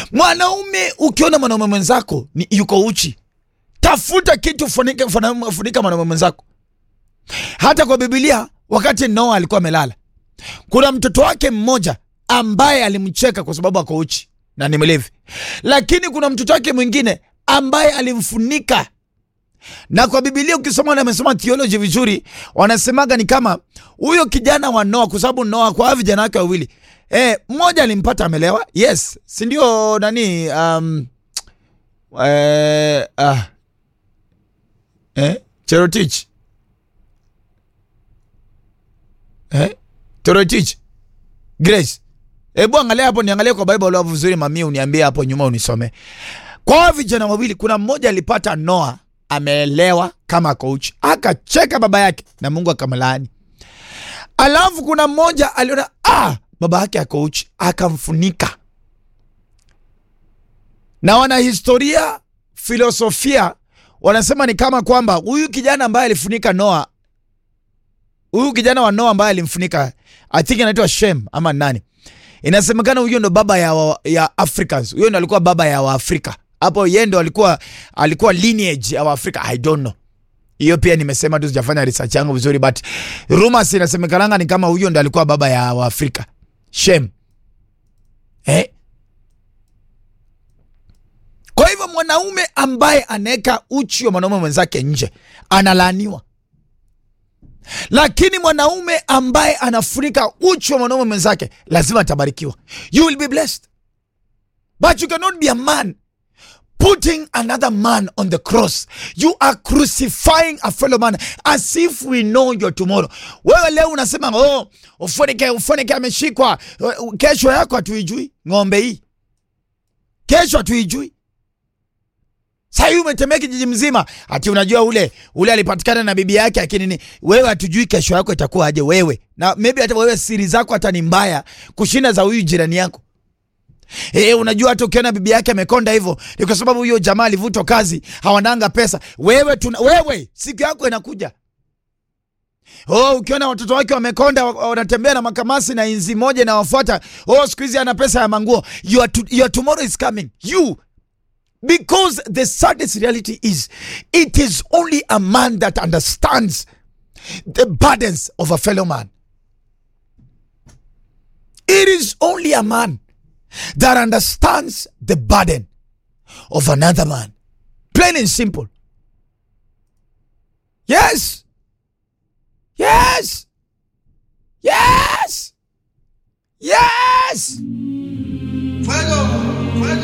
Mwanaume, ukiona mwanaume mwenzako ni yuko uchi, tafuta kitu funika, funika, funika mwanaume mwenzako. Hata kwa Biblia, wakati Noa alikuwa amelala, kuna mtoto wake mmoja ambaye alimcheka kwa sababu ako uchi na ni mlevi, lakini kuna mtoto wake mwingine ambaye alimfunika na kwa Biblia ukisoma na amesoma theology vizuri, wanasemaga ni kama huyo kijana wa Noa, kwa sababu Noa kwa vijana wake wawili eh, mmoja alimpata amelewa, yes, si ndio? Nani um, eh, ah, eh, Cherotich eh, Cherotich Grace, hebu angalia hapo, niangalie kwa Bible hapo vizuri, mami, uniambie hapo nyuma, unisome kwa vijana wawili. Kuna mmoja alipata Noa ameelewa kama coach, akacheka baba yake na Mungu akamlaani. Alafu kuna mmoja aliona ah, baba yake coach, akamfunika. Na wanahistoria filosofia wanasema ni kama kwamba huyu kijana ambaye alifunika Noa, huyu kijana wa Noa ambaye alimfunika, I think anaitwa Shem ama nani, inasemekana huyo ndo baba ya, wa, ya Africans. Huyo ndo alikuwa baba ya Waafrika hapo yeye ndo alikuwa alikuwa lineage ya Afrika. I don't know, hiyo pia nimesema tu, sijafanya research yangu vizuri, but rumors inasemekananga ni kama huyo ndo alikuwa baba ya Waafrika Shem, eh? Kwa hivyo mwanaume ambaye anaweka uchi wa mwanaume mwenzake nje analaaniwa, lakini mwanaume ambaye anafunika uchi wa mwanaume mwenzake lazima atabarikiwa. You will be blessed, but you cannot be a man putting another man on the cross. You are crucifying a fellow man as if we know your tomorrow. Wewe leo unasema oh, ufunike ufunike ameshikwa, kesho yako hatuijui. Ng'ombe hii kesho hatuijui. Sasa hivi umetembea kijiji mzima, ati unajua ule ule alipatikana na bibi yake, lakini ni wewe, hatujui kesho yako itakuwa aje wewe, na maybe hata wewe siri zako hata ni mbaya kushinda za huyu jirani yako. Eh, unajua hata ukiona bibi yake amekonda hivyo ni kwa sababu huyo jamaa alivutwa kazi, hawananga pesa. Wewe tuna, wewe siku yako inakuja. Oh, ukiona watoto wake wamekonda wanatembea na makamasi na inzi moja na wafuata, oh, siku hizi ana pesa ya manguo. Your, to, your tomorrow is coming. You because the saddest reality is it is only a man that understands the burdens of a fellow man. It is only a man that understands the burden of another man. Plain and simple. Yes. Yes. Yes. Yes.